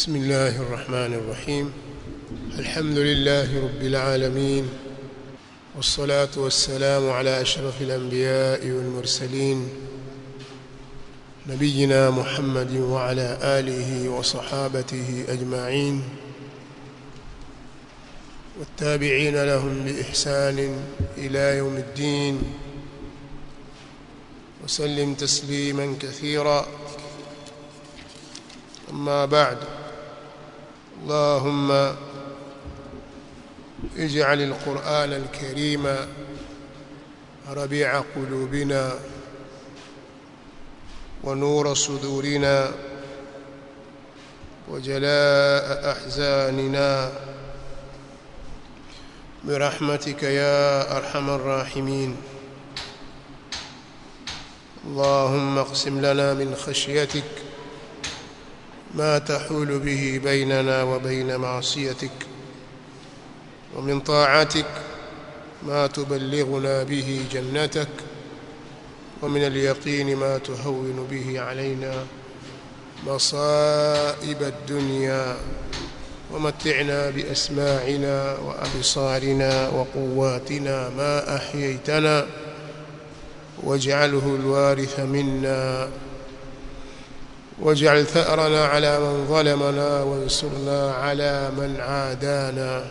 بسم الله الرحمن الرحيم الحمد لله رب العالمين والصلاة والسلام على أشرف الأنبياء والمرسلين نبينا محمد وعلى آله وصحابته أجمعين والتابعين لهم بإحسان إلى يوم الدين وسلم تسليما كثيرا أما بعد اللهم اجعل القرآن الكريم ربيع قلوبنا ونور صدورنا وجلاء أحزاننا برحمتك يا أرحم الراحمين اللهم اقسم لنا من خشيتك ما تحول به بيننا وبين معصيتك ومن طاعتك ما تبلغنا به جنتك ومن اليقين ما تهون به علينا مصائب الدنيا ومتعنا بأسماعنا وأبصارنا وقواتنا ما أحييتنا واجعله الوارث منا واجعل ثأرنا على من ظلمنا وانصرنا على من عادانا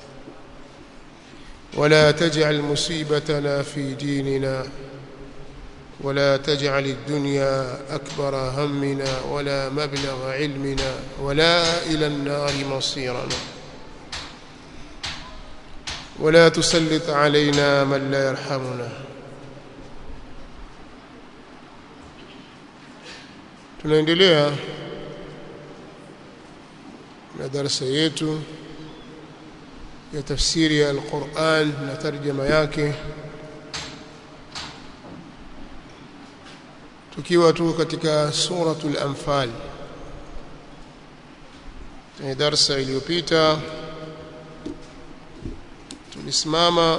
ولا تجعل مصيبتنا في ديننا ولا تجعل الدنيا أكبر همنا ولا مبلغ علمنا ولا إلى النار مصيرنا ولا تسلط علينا من لا يرحمنا tunaendelea na darasa yetu ya tafsiri ya Al-Qur'an na tarjama yake tukiwa tu katika suratul anfal kwenye darasa iliyopita tulisimama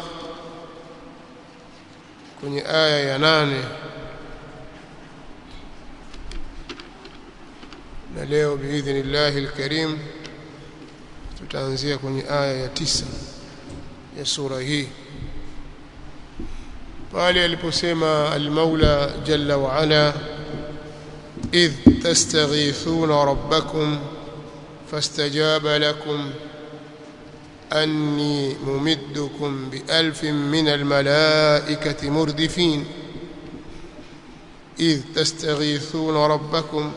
kwenye aya ya nane na leo biidhnillahi alkarim tutaanzia kwenye aya ya tisa ya sura hii pale aliposema almaula jalla wa ala idh tastaghithuna rabbakum fastajaba lakum anni mumiddukum bialfin min almalaikati murdifin idh tastaghithuna rabbakum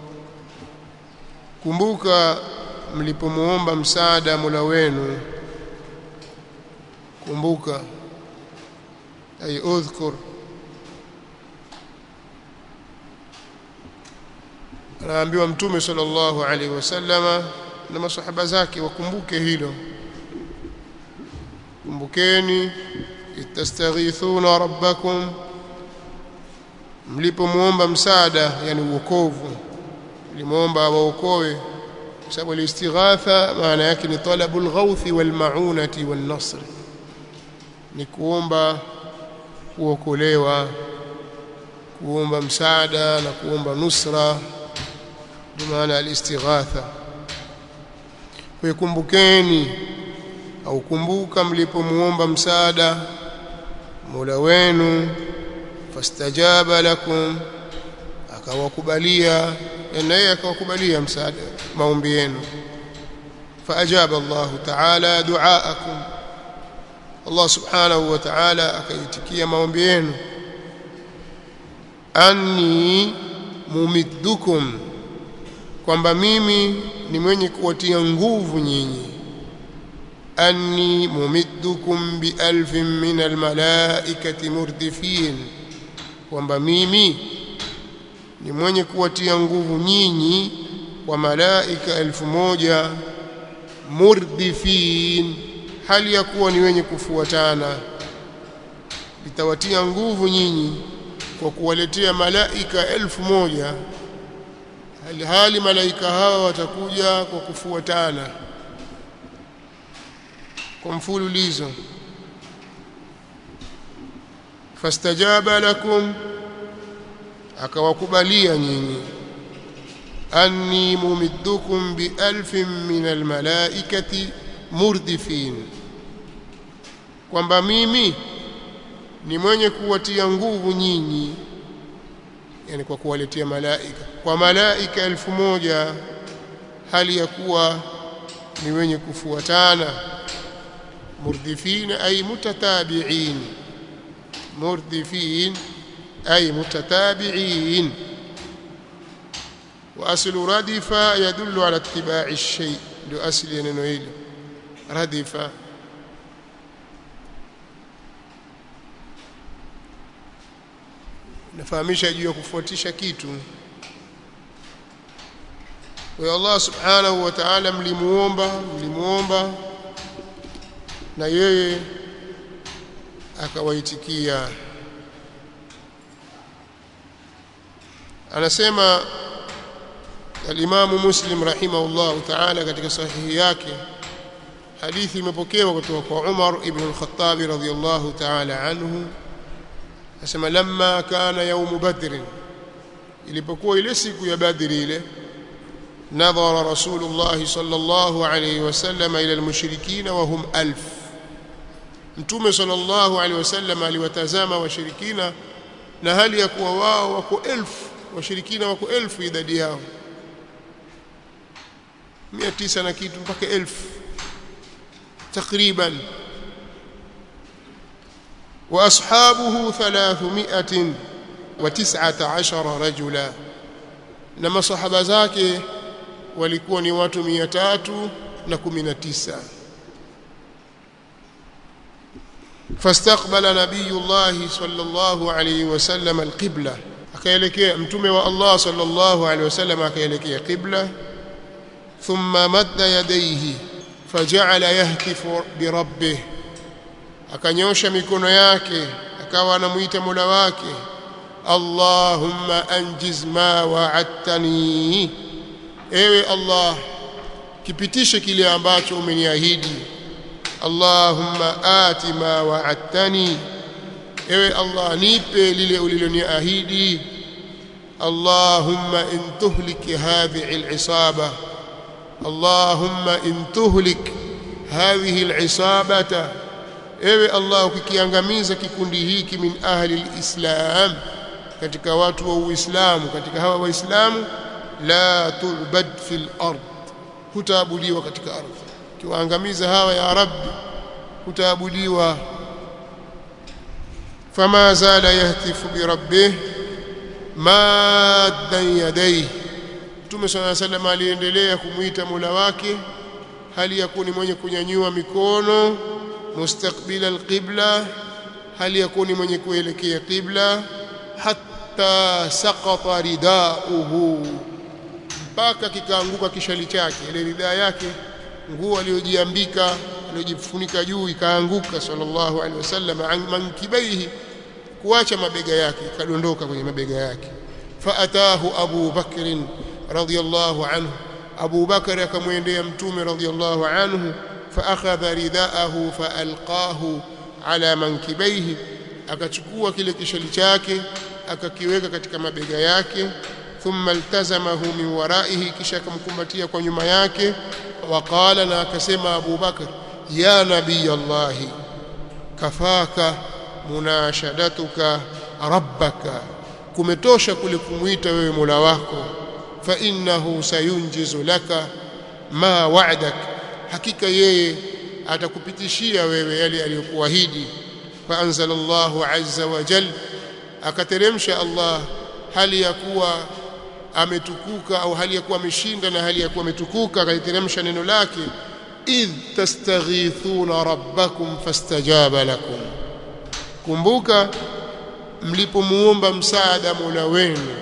kumbuka mlipomuomba msaada Mola wenu kumbuka ay udhkur anaambiwa mtume sallallahu alaihi wasallama na masahaba zake wakumbuke hilo kumbukeni itastaghithuna rabbakum mlipomuomba msaada yani uokovu limuomba awaokoe kwa sababu al-istighatha maana yake ni talabul ghawthi wal ma'unati wan nasr ni kuomba kuokolewa kuomba msaada na kuomba nusra ndio maana al-istighatha kwa kumbukeni au kumbuka mlipomuomba msaada Mola wenu fastajaba lakum akawakubalia na yeye akawakubalia msaada maombi yenu faajaba Allah ta'ala duaakum Allah subhanahu wa ta'ala akaitikia maombi yenu anni mumiddukum kwamba mimi ni mwenye kuwatia nguvu nyinyi anni mumiddukum bialfin min almalaikati murdifin kwamba mimi ni mwenye kuwatia nguvu nyinyi wa malaika elfu moja murdifin hali ya kuwa ni wenye kufuatana litawatia nguvu nyinyi kwa kuwaletea malaika elfu moja hali, hali malaika hawa watakuja kwa kufuatana kwa mfululizo fastajaba lakum akawakubalia nyinyi anni mumiddukum bi alfin min almalaikati murdifin kwamba mimi ni mwenye kuwatia nguvu nyinyi yani kwa kuwaletea malaika kwa malaika elfu moja hali ya kuwa ni wenye kufuatana murdifin ay mutatabi'in murdifin ay mutatabi'in واصل ردف يدل على اتباع الشيء ndio asili ya neno hili radifa nafahamisha juu ya kufuatisha kitu kwa Allah subhanahu wa ta'ala mlimuomba mlimuomba na yeye akawaitikia anasema al-Imam Muslim rahimahullah ta'ala katika sahihi yake hadithi imepokewa kutoka kwa Umar ibn al-Khattab radhiyallahu ta'ala anhu asema lamma kana yawm badr ilipokuwa ile siku ya badri ile nadhara rasulullah sallallahu alayhi wasallam ila al-mushrikeen wa hum alf mtume sallallahu alayhi wasallam aliwatazama washirikina na hali ya kuwa wao wako elfu washirikina wako elfu idadi yao mia tisa na kitu mpaka elfu takriban واصحابه 319 رجلا na masahaba zake walikuwa ni watu 319 فاستقبل نبي الله صلى الله عليه وسلم القبلة akaelekea mtume wa Allah sallallahu alaihi wasallam akaelekea qibla thumma madda yadayhi faja'ala yahtifu bi rabbih akanyosha mikono yake akawa anamuita Mola wake Allahumma anjiz ma wa'adtani ewe Allah kipitishe kile ambacho umeniahidi Allahumma ati ma wa'adtani ewe Allah nipe lile uliloniahidi Allahumma in tuhlik hadhihi al'isaba Allahumma in tuhlik hadhihi al'isabata ewe Allah ukikiangamiza kikundi hiki min ahli alislam katika watu wa uislamu katika hawa waislamu la tu'bad fil ard hutaabudiwa katika ardhi kiwaangamiza hawa ya rabbi hutaabudiwa fama zala yahtifu bi rabbih maddan yadayhi Mtume صلى الله عليه وسلم aliendelea kumuita Mola wake hali ya kuwa ni mwenye kunyanyua mikono mustaqbila alqibla hali ya kuwa ni mwenye kuelekea qibla hatta saqata ridauhu mpaka kikaanguka kishali chake ile ridaa yake nguo aliyojiambika aliyojifunika juu ikaanguka sallallahu alaihi wasallam mankibaihi kuacha mabega yake ikadondoka kwenye mabega yake faatahu Abu Bakr radhiyallahu anhu Abu Bakr akamwendea mtume radhiyallahu anhu فاخذ رداءه فالقاه على منكبيه akachukua kile kishali chake akakiweka katika mabega yake thumma iltazamahu min waraihi kisha akamkumbatia kwa nyuma yake waqala na akasema Abu Bakar ya nabii Allah kafaka munashadatuka rabbaka kumetosha kule kumuita wewe Mola wako fa innahu sayunjizu laka ma wa'dak hakika yeye atakupitishia wewe yale aliyokuahidi fa anzalallahu azza wa jal akateremsha Allah hali ya kuwa ametukuka au hali ya kuwa ameshinda na hali ya kuwa ametukuka akaiteremsha neno lake idh tastaghithuna rabbakum fastajaba lakum kumbuka mlipomuomba msaada Mola wenu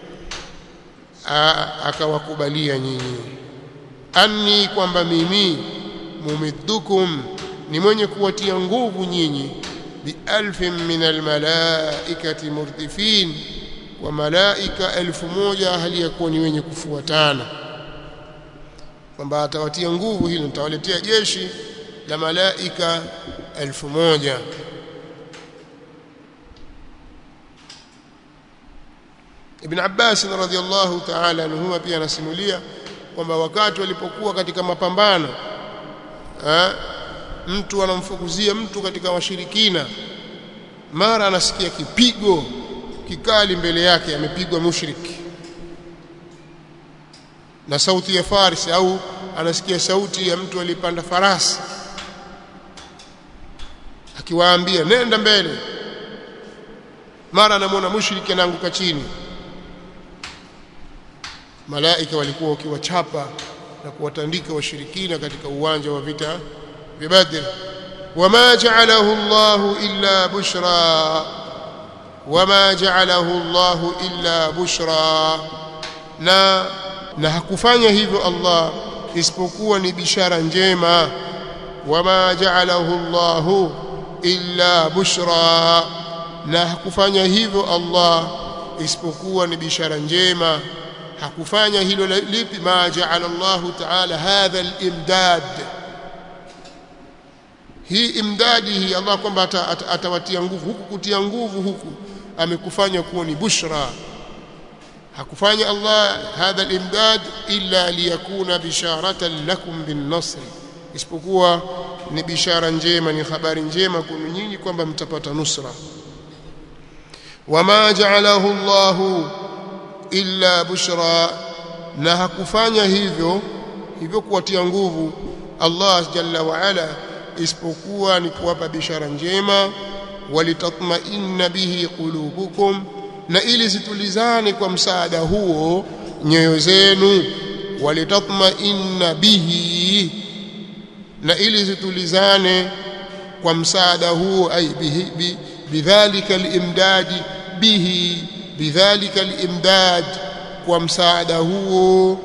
akawakubalia nyinyi anni kwamba mimi mumiddukum ni mwenye kuwatia nguvu nyinyi bialfin min almalaikati murdifin wa malaika elfu moja hali ya kuwa ni wenye kufuatana kwamba atawatia nguvu hilo nitawaletea jeshi la malaika elfu moja Ibn Abbas radhiyallahu ta'ala anhu pia anasimulia kwamba wakati walipokuwa katika mapambano ha, mtu anamfukuzia mtu katika washirikina mara anasikia kipigo kikali mbele yake amepigwa mushriki na sauti ya farsi au anasikia sauti ya mtu alipanda farasi akiwaambia nenda mbele mara anamwona mushriki anaanguka chini malaika walikuwa wakiwachapa na kuwatandika washirikina katika uwanja wa vita vya Badr wama ja'alahu Allah illa bushra wama ja'alahu Allah illa bushra na na hakufanya hivyo Allah isipokuwa ni bishara njema wama ja'alahu Allah illa bushra na hakufanya hivyo Allah isipokuwa ni bishara njema hakufanya hilo lipi ma ja'ala Allah ta'ala hadha al-imdad hii imdadi hii Allah kwamba atawatia nguvu huku kutia nguvu huku amekufanya kuwa ni bushra hakufanya Allah hadha al-imdad illa liyakuna bisharatan lakum bin nasr isipokuwa ni bishara njema ni habari njema kwenu nyinyi kwamba mtapata nusra wama ja'alahu Allahu illa bushra na hakufanya hivyo hivyo kuwatia nguvu Allah jalla wa ala isipokuwa ni kuwapa bishara njema walitatma'inna bihi qulubukum na ili zitulizane kwa msaada huo nyoyo zenu walitatma'inna bihi na ili zitulizane kwa msaada huo ay bihi bidhalika al-imdadi bihi bidhalika al-imdad kwa msaada huo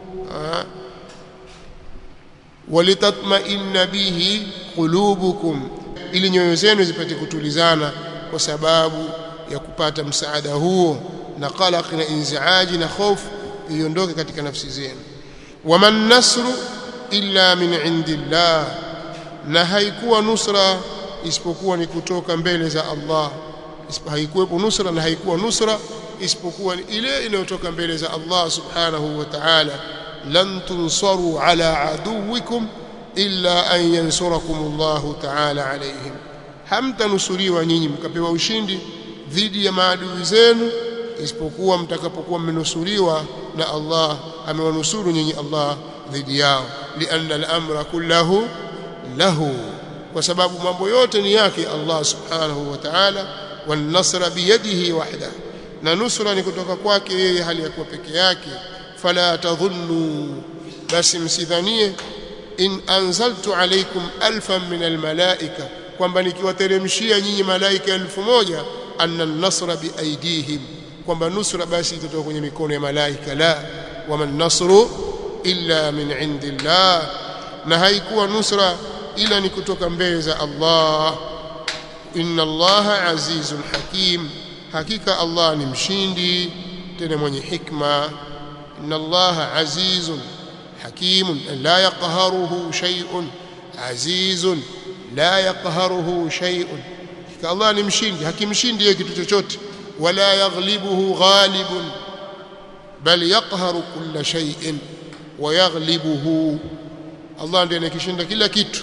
walitatma'inna bihi qulubukum ili nyoyo zenu zipate kutulizana kwa sababu ya kupata msaada huo na qalaq na inziaji na hofu iondoke katika nafsi zenu waman nasru illa min indillah na haikuwa nusra isipokuwa ni kutoka mbele za Allah haikuwepo nusra na haikuwa nusra isipokuwa ile inayotoka mbele za Allah subhanahu wa ta'ala lan tunsaru ala aduwikum illa an yansurakum Allah ta'ala alayhim hamtanusuriwa nyinyi mkapewa ushindi dhidi ya maadui zenu isipokuwa mtakapokuwa mmenusuriwa na Allah amewanusuru nyinyi Allah dhidi yao lianna al-amra kullahu lahu kwa sababu mambo yote ni yake Allah subhanahu wa ta'ala wan nasra biyadihi wahda na nusra ni kutoka kwake yeye hali ya kuwa peke yake fala tadhunnu basi msidhanie in anzaltu alaykum alfan min almalaika kwamba nikiwateremshia nyinyi malaika elfu moja anna an-nasra biaidihim kwamba nusra basi itatoka kwenye mikono ya malaika la waman nasru illa min indillah na haikuwa nusra ila ni kutoka mbele za Allah inna allaha azizun hakim hakika Allah ni mshindi tena mwenye hikma inna allaha azizun hakimun la yaqharuhu shay'un azizun la yaqharuhu shay'un hakika Allah ni mshindi hakimshindi yeye kitu chochote wala yaghlibuhu ghalibun bal yaqharu kulla shay'in wa yaghlibuhu Allah ndiye anakishinda kila kitu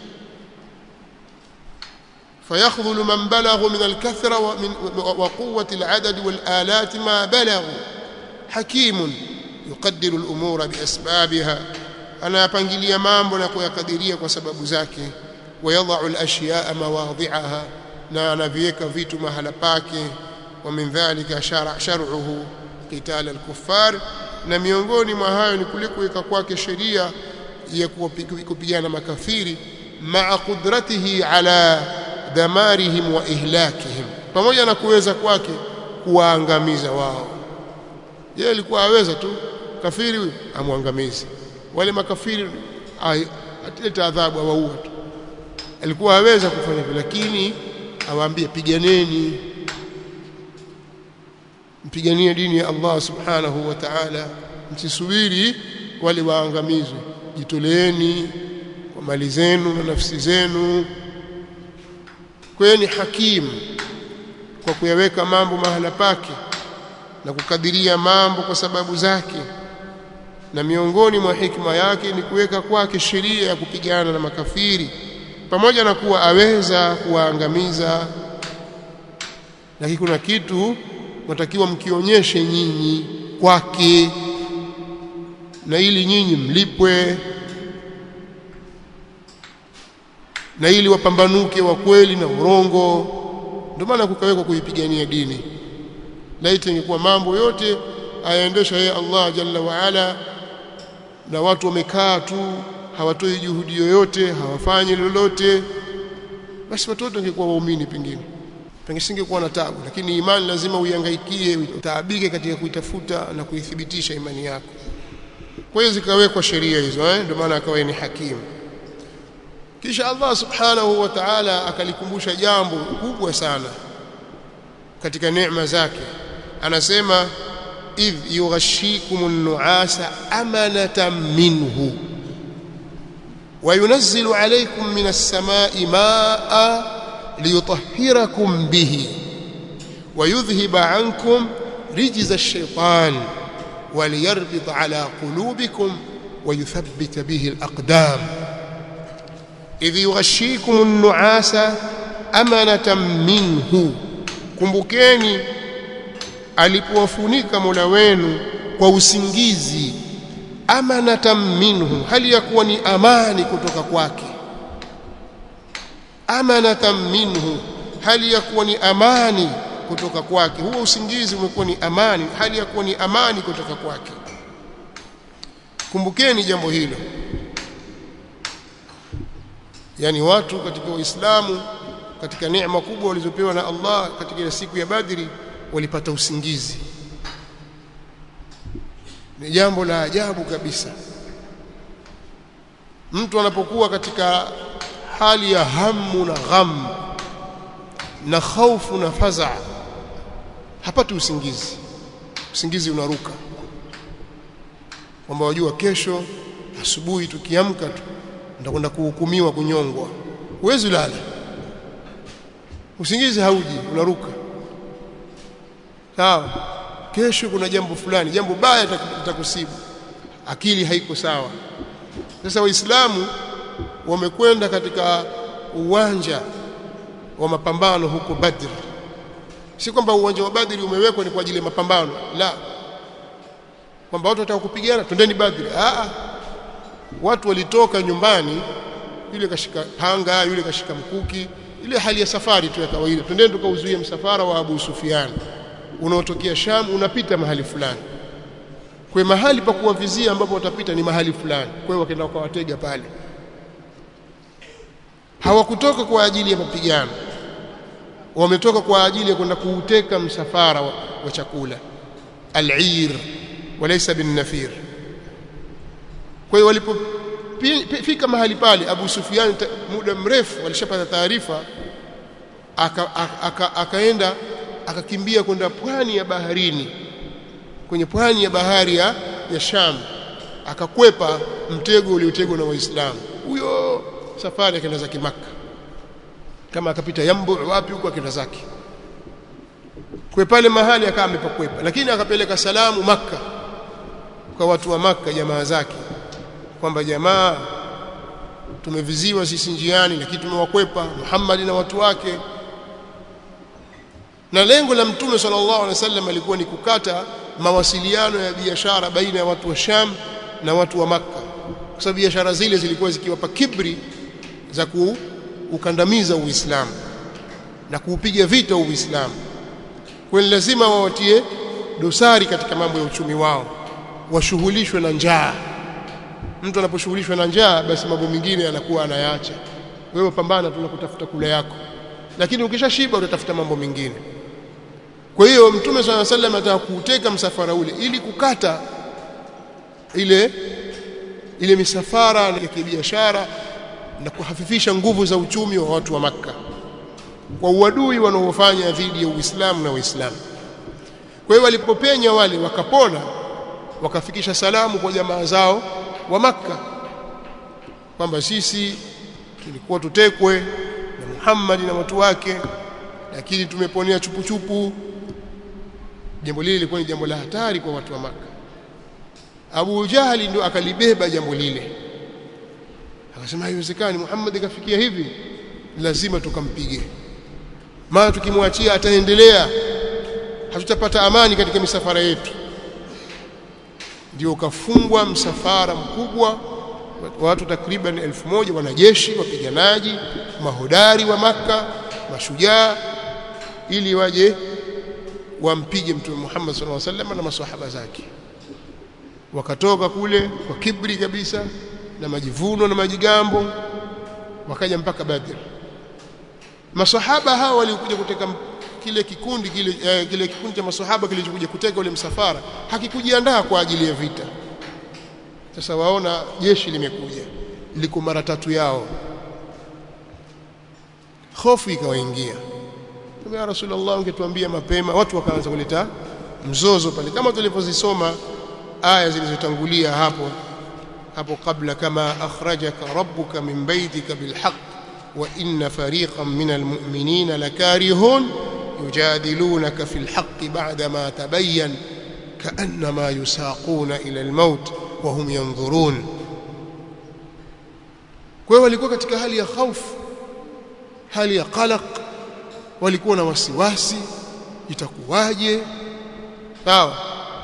فيخذل من بلغ من الكثرة ومن وقوة العدد والآلات ما بلغوا حكيم يقدر الأمور بأسبابها أنا أبنجلي mambo na kuyakadiria kwa sababu zake ويضع الأشياء مواضعها na anaviweka vitu mahala pake ومن ذلك شرع شرعه قتال الكفار na miongoni mwa hayo ni kule kuweka kwake sheria ya kupigana makafiri maa qudratihi ala damarihim wa ihlakihim pamoja na kuweza kwake kuwaangamiza wao yeye alikuwa aweza tu kafiri huyu amwangamize wale makafiri atileta adhabu awaua tu alikuwa aweza kufanya hivyo lakini awaambie piganeni mpiganie dini ya Allah subhanahu wa ta'ala msisubiri wale waangamizwe jitoleeni kwa mali zenu na nafsi zenu kwa ni hakimu kwa kuyaweka mambo mahala pake na kukadiria mambo kwa sababu zake na miongoni mwa hikma yake ni kuweka kwake sheria ya kupigana na makafiri pamoja na kuwa aweza kuwaangamiza lakini kuna kitu mnatakiwa mkionyeshe nyinyi kwake na ili nyinyi mlipwe na ili wapambanuke wa kweli na urongo ndio maana kukawekwa kuipigania dini laiti ingekuwa mambo yote ayaendesha yeye Allah jalla wa ala na watu wamekaa tu hawatoi juhudi yoyote hawafanyi lolote basi watoto wangekuwa waumini pengine pengisingekuwa na tabu lakini imani lazima uihangaikie utaabike katika kuitafuta na kuithibitisha imani yako kwa hiyo zikawekwa sheria hizo eh ndio maana akawa ni hakimu kisha Allah subhanahu wa ta'ala akalikumbusha jambo kubwa sana katika neema zake anasema idh yughashikumun nu'asa amanatan minhu وينزل عليكم من السماء ماء ليطهركم به ويذهب عنكم رجز الشيطان وليربط على قلوبكم ويثبت به الأقدام إذ يغشيكم النعاس أمنة منه kumbukeni alipowafunika Mola wenu kwa usingizi amanatan minhu hali ya kuwa ni amani kutoka kwake amanatan minhu hali ya kuwa ni amani kutoka kwake huo usingizi umekuwa ni amani hali ya kuwa ni amani kutoka kwake kumbukeni jambo hilo yani watu katika uislamu katika neema kubwa walizopewa na Allah katika ile siku ya Badri walipata usingizi ni jambo la ajabu kabisa mtu anapokuwa katika hali ya hamu na gham na khaufu na faza hapati usingizi usingizi unaruka kwamba wajua kesho asubuhi tukiamka tu ndakwenda kuhukumiwa kunyongwa huwezi lala usingizi hauji unaruka sawa kesho kuna jambo fulani jambo baya litakusibu akili haiko sawa sasa waislamu wamekwenda katika uwanja wa mapambano huko Badr si kwamba uwanja wa Badri umewekwa ni kwa ajili ya mapambano la kwamba watu wataka kupigana twendeni Badri a watu walitoka nyumbani yule kashika panga yule kashika mkuki ile hali ya safari tu ya kawaida twendeni tukauzuie msafara wa Abu Sufyan unaotokea Sham unapita mahali fulani kwa mahali pa kuwavizia ambapo watapita ni mahali fulani kwa hiyo wakaenda wakawatega pale hawakutoka kwa ajili ya mapigano wametoka kwa ajili ya kwenda kuuteka msafara wa, wa chakula al-ir walaysa bin-nafir kwa hiyo walipofika mahali pale Abu Sufyan muda mrefu walishapata taarifa akaenda aka, aka akakimbia kwenda pwani ya baharini kwenye pwani ya bahari ya, ya Sham akakwepa mtego uliotegwa na Waislamu huyo safari akaenda zake Makka kama akapita Yambu wapi huko akaenda zake kwa pale mahali akawa amepakwepa lakini akapeleka salamu Makka kwa watu wa Makka jamaa zake kwamba jamaa tumeviziwa sisi njiani lakini tumewakwepa Muhammad na watu wake na lengo la mtume sallallahu alaihi wasallam alikuwa ni kukata mawasiliano ya biashara baina ya watu wa Sham na watu wa Makka kwa sababu biashara zile zilikuwa zikiwapa kibri za kuukandamiza Uislamu na kuupiga vita Uislamu kwa lazima wawatie dosari katika mambo ya uchumi wao washughulishwe na njaa mtu anaposhughulishwa na njaa basi mambo mengine anakuwa anayaacha wewe pambana tu na kutafuta kula yako lakini ukishashiba utatafuta mambo mengine kwa hiyo mtume swalla sallam ataka kuuteka msafara ule ili kukata ile ile misafara ya kibiashara na kuhafifisha nguvu za uchumi wa watu wa Makka kwa uadui wanaofanya dhidi ya Uislamu na Waislamu. Kwa hiyo walipopenya wale wakapona, wakafikisha salamu kwa jamaa zao wa Makka kwamba sisi tulikuwa tutekwe na Muhammad na watu wake, lakini tumeponea chupuchupu jambo lile lilikuwa ni jambo la hatari kwa watu wa maka Abu Jahali ndio akalibeba jambo lile akasema haiwezekani Muhammad kafikia hivi lazima tukampige maana tukimwachia ataendelea hatutapata amani katika misafara yetu ndio ukafungwa msafara mkubwa watu takriban elfu moja wanajeshi wapiganaji mahodari wa maka mashujaa ili waje wampige mtume Muhammad sallallahu alaihi wasallam na maswahaba zake wakatoka kule kwa kibri kabisa na majivuno na majigambo wakaja mpaka Badr maswahaba hawa walikuja kuteka kile kikundi kile, eh, kile kikundi cha maswahaba kilichokuja kuteka ule msafara hakikujiandaa kwa ajili ya vita sasa waona jeshi limekuja liko mara tatu yao hofu ikawaingia ya rasulullah ungetuambia mapema watu wakaanza kuleta mzozo pale kama tulivyozisoma aya zilizotangulia hapo hapo kabla kama akhrajaka rabbuka min baytika bilhaq wa inna fariqan min almu'minina lakarihun yujadilunaka fil haqq ba'da ma tabayyan ka'annama yusaquna ila almaut wa hum yanzurun kwa hiyo walikuwa katika hali ya hofu hali ya qalaq walikuwa na wasiwasi itakuwaje sawa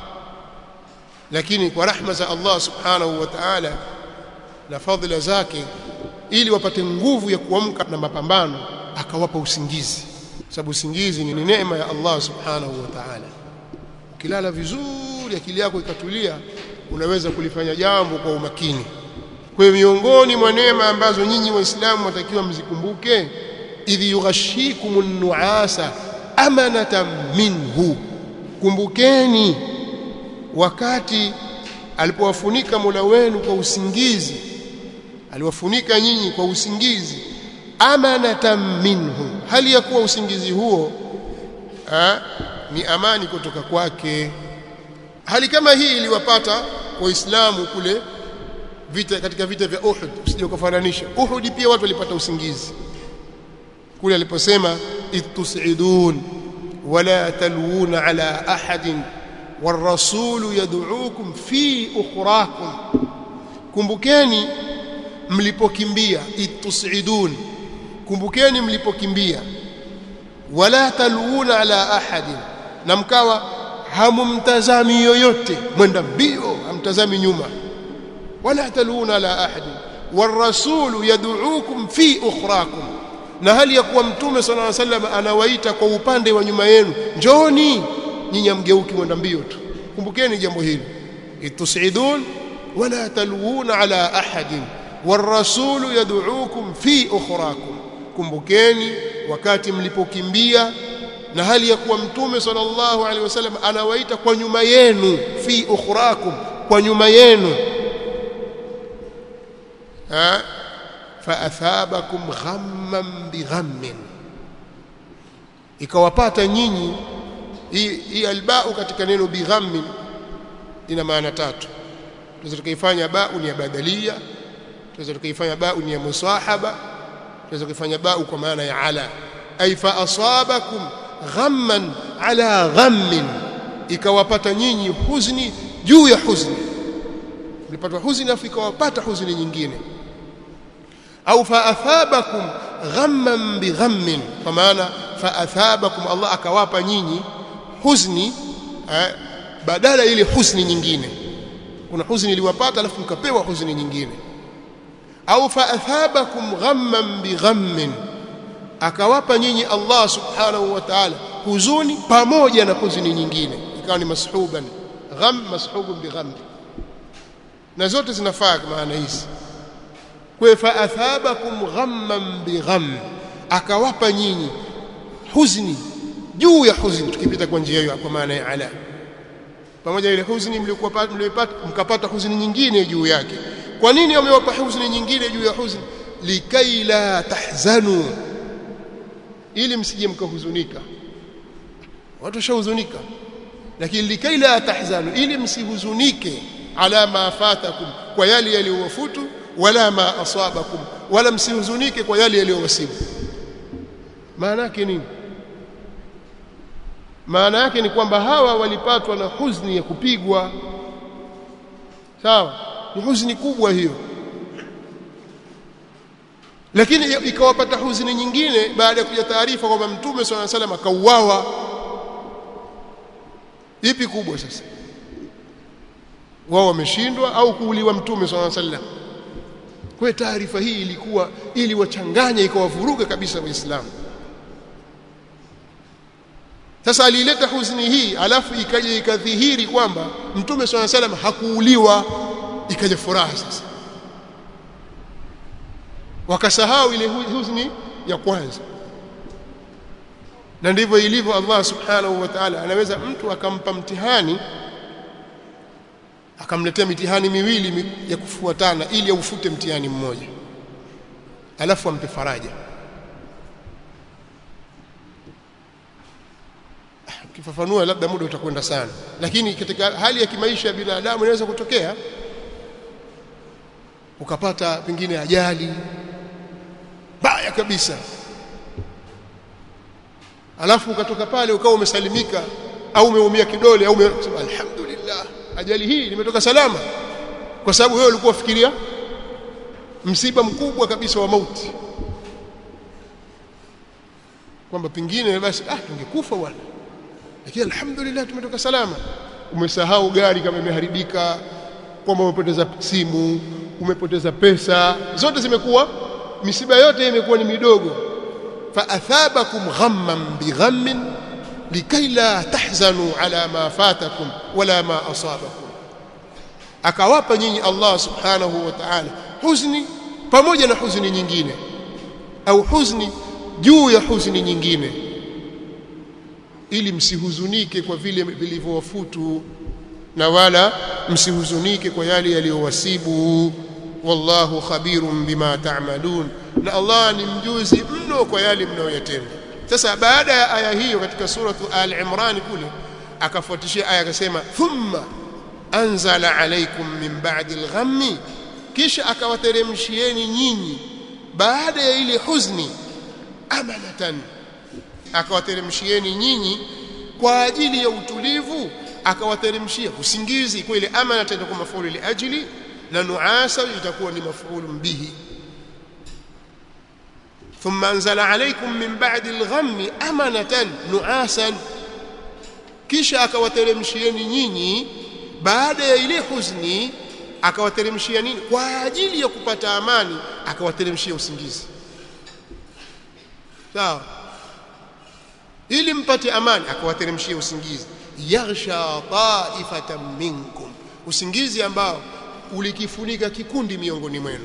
lakini kwa rahma za Allah subhanahu wa ta'ala na fadhila zake ili wapate nguvu ya kuamka na mapambano akawapa usingizi sababu usingizi ni neema ya Allah subhanahu wa ta'ala ukilala vizuri akili yako ikatulia unaweza kulifanya jambo kwa umakini kwa hiyo miongoni mwa neema ambazo nyinyi waislamu watakiwa mzikumbuke idh yughashikumun nuasa amanatan minhu kumbukeni wakati alipowafunika Mola wenu kwa usingizi aliwafunika nyinyi kwa usingizi amanatan minhu hali ya kuwa usingizi huo ha, ni amani kutoka kwake hali kama hii iliwapata waislamu kule vita katika vita vya Uhud usije ukafananisha Uhud pia watu walipata usingizi kule aliposema itusidun wala talwuna ala ahadin والرسول يدعوكم في اخراكم kumbukeni mlipokimbia itusidun kumbukeni mlipokimbia wala taluna ala ahadin na mkawa hamumtazami yoyote mwenda mbio hamtazami nyuma wala taluna ala ahadin والرسول يدعوكم في اخراكم na hali ya kuwa mtume صلى الله عليه وسلم anawaita kwa upande wa nyuma yenu njoni nyinyi amgeuki mwenda mbio tu kumbukeni jambo hili itusidun wala talwuna ala ahadin والرسول يدعوكم في اخراكم kumbukeni wakati mlipokimbia na hali ya kuwa mtume sallallahu alaihi wasallam anawaita kwa nyuma yenu fi ukhrakum kwa nyuma yenu ha faathabakum ghamman bighammin ikawapata nyinyi hii albau katika neno bighammin ina maana tatu tunaweza tukaifanya bau ni ya badalia tunaweza tukaifanya bau ni ya musahaba tunaweza kuifanya bau kwa maana ya ala ay fa asabakum ghamman ala ghammin ikawapata nyinyi huzni juu ya huzni mlipata huzni afu ikawapata huzni nyingine au fa athabakum ghamman bighammin kwa maana fa athabakum Allah akawapa nyinyi huzni eh, badala ile huzni nyingine kuna huzni iliwapata alafu mkapewa huzni nyingine au fa athabakum ghamman bighammin akawapa nyinyi Allah subhanahu wa ta'ala huzuni pamoja na huzuni nyingine ikawa ni mashuban gham mashubun bigham na zote zinafaa maana hizi kwa fa athabakum ghamman bigham akawapa nyinyi huzuni juu ya huzuni tukipita kwa njia hiyo kwa maana ya ala pamoja ile huzuni mliokuwa mlipata mkapata huzuni nyingine juu yake kwa nini wamewapa huzuni nyingine juu ya huzuni likai la tahzanu ili msije mkahuzunika watu washahuzunika lakini likai la tahzanu ili msihuzunike ala ma fatakum kwa yale yaliyowafutu wala ma asabakum wala msihuzunike kwa yale yaliyowasibu maana yake nini maana yake ni kwamba hawa walipatwa na huzuni ya kupigwa sawa ni huzuni kubwa hiyo lakini ikawapata huzuni nyingine baada ya kuja taarifa kwamba mtume swalla salam akauawa ipi kubwa sasa wao wameshindwa au kuuliwa mtume swalla salam kwa taarifa hii ilikuwa ili wachanganye ikawavuruga kabisa waislamu sasa alileta huzuni hii alafu ikaja ikadhihiri kwamba mtume swalla salam hakuuliwa ikaja furaha sasa wakasahau ile huzuni ya kwanza na ndivyo ilivyo Allah subhanahu wa ta'ala anaweza mtu akampa mtihani akamletea mitihani miwili ya kufuatana ili aufute mtihani mmoja alafu ampe faraja ukifafanua labda muda utakwenda sana lakini katika hali ya kimaisha ya binadamu inaweza kutokea ukapata pengine ajali baya kabisa alafu ukatoka pale ukawa umesalimika au umeumia kidole au umesema alhamdulillah ajali hii nimetoka salama kwa sababu wewe ulikuwa ufikiria msiba mkubwa kabisa wa mauti kwamba pengine basi ah tungekufa bwana lakini alhamdulillah tumetoka salama umesahau gari kama imeharibika kwamba umepoteza simu umepoteza pesa zote zimekuwa misiba yote imekuwa ni midogo fa athabakum ghamman bighammin likai la tahzanu ala ma fatakum wala ma asabakum akawapa nyinyi Allah subhanahu wa ta'ala huzni pamoja na huzni nyingine au huzni juu ya huzni nyingine ili msihuzunike kwa vile vilivyowafutu na wala msihuzunike kwa yale yaliyowasibu wallahu khabirun bima ta'malun na Allah ni mjuzi mno kwa yale mnayoyatenda sasa baada ya aya hiyo katika suratu al-imran kule akafuatishia aya akasema thumma anzala alaykum min ba'di al-ghammi kisha akawateremshieni nyinyi baada ya ile huzni amanatan akawateremshieni nyinyi kwa ajili ya utulivu akawateremshia usingizi kwa ile amana itakuwa mafuulu li ajli na nuasa itakuwa ni mafuulu bihi ثم انزل عليكم من بعد الغم امنه نعاسا kisha akawateremshieni nyinyi baada ya ile huzni akawateremshia nini kwa ajili ya kupata amani akawateremshia usingizi sawa ili mpate amani akawateremshia usingizi yaghsha ta'ifatan minkum usingizi ambao ulikifunika kikundi miongoni mwenu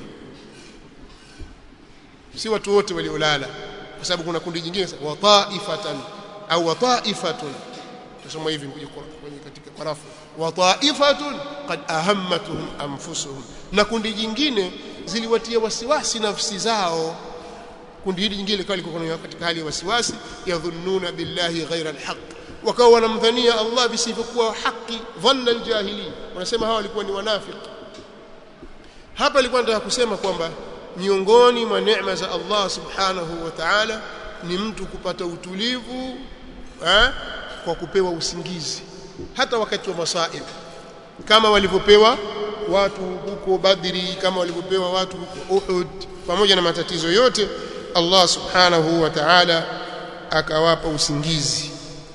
si watu wote waliolala kwa sababu kuna kundi jingine wa ta'ifatan au wa ta'ifatun tusoma hivi kwenye katika parafu wa ta'ifatun qad ahammatuhum anfusuhum na kundi jingine ziliwatia wasiwasi nafsi zao kundi hili jingine likawa liko katika hali ya wasiwasi yadhunnuna billahi ghaira alhaq wakawa wanamdhania Allah visivyokuwa haki dhanna aljahili wanasema hawa walikuwa ni wanafiki hapa alikuwa nataka kusema kwamba miongoni mwa neema za Allah subhanahu wa ta'ala ni mtu kupata utulivu eh, kwa kupewa usingizi hata wakati wa masaib kama walivyopewa watu huko Badri kama walivyopewa watu huko Uhud pamoja na matatizo yote Allah subhanahu wa ta'ala akawapa usingizi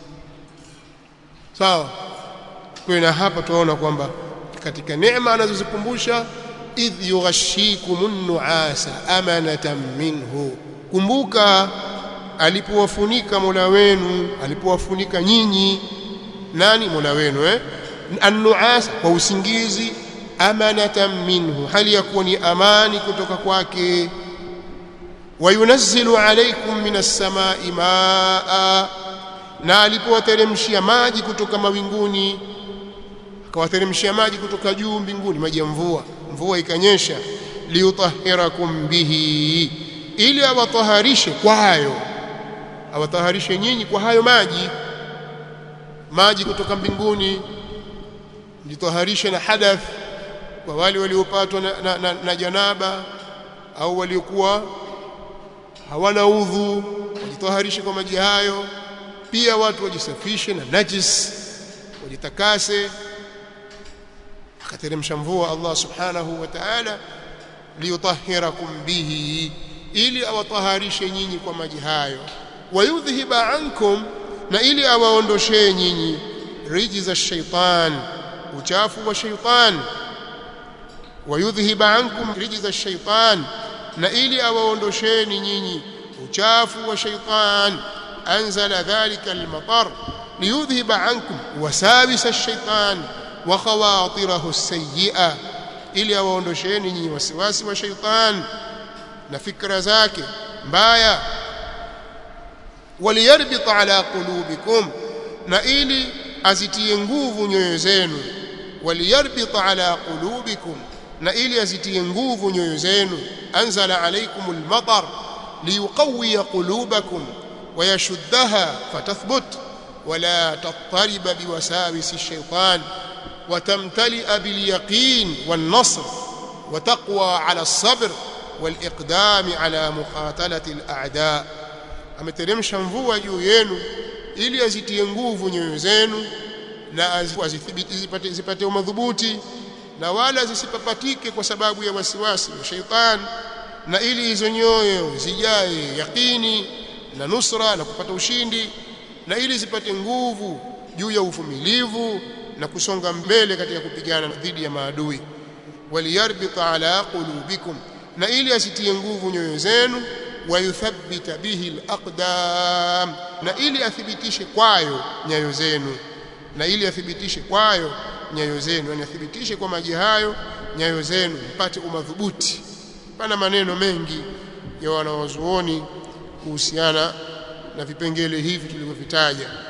sawa kwa na hapa tunaona kwamba katika neema anazozikumbusha idh yughashikumun nuasa amanatan minhu kumbuka alipowafunika Mola wenu alipowafunika nyinyi nani Mola wenu eh an-nuas kwa usingizi amanatan minhu hali ya kuwa ni amani kutoka kwake wayunazzilu alaykum minas samai maa na alipowateremshia maji kutoka mawinguni akawateremshia maji kutoka juu mbinguni maji ya mvua mvua ikanyesha liutahhirakum bihi ili awataharishe kwayo awataharishe nyinyi kwa hayo maji maji kutoka mbinguni jitaharishe na hadath kwa wale waliopatwa na, na, na, na janaba au waliokuwa hawana udhu wajitaharishe kwa maji hayo pia watu wajisafishe na najis wajitakase akateremsha mvua Allah subhanahu wa ta'ala liyutahhirakum bihi ili awataharishe nyinyi kwa maji hayo wayudhhiba ankum na ili awaondoshee nyinyi rijza shaitan uchafu wa shaitan wayudhhiba ankum rijza shaitan na ili awaondosheni nyinyi uchafu wa shaitan anzala dhalika almatar liyudhhiba ankum wasawis ash-shaytan wa khawatirahu as-sayyi'a ili awaondosheni nyinyi wasiwasi wa shaitan na fikra zake mbaya waliyarbit ala qulubikum na ili azitie nguvu nyoyo zenu waliyarbit ala qulubikum na ili azitie nguvu nyoyo zenu anzala alaykum almatar liyuqawwi qulubakum ويشدها فتثبت ولا تضطرب بوساوس الشيطان وتمتلئ باليقين والنصر وتقوى على الصبر والإقدام على مقاتلة الأعداء ameteremsha mvua juu yenu ili azitie nguvu nyoyo zenu na azithibiti zipate, zipate umadhubuti na wala zisipapatike kwa sababu ya wasiwasi wa sheitan na ili hizo nyoyo zijae yaqini na nusra na kupata ushindi na ili zipate nguvu juu ya uvumilivu na kusonga mbele katika kupigana dhidi ya maadui waliyarbita ala qulubikum na ili asitie nguvu nyoyo zenu wayuthabbita bihi alaqdam na ili athibitishe kwayo nyayo zenu na ili athibitishe kwayo nyayo zenu yani athibitishe kwa maji hayo nyayo zenu mpate umadhubuti pana maneno mengi ya wanawazuoni kuhusiana na vipengele hivi tulivyovitaja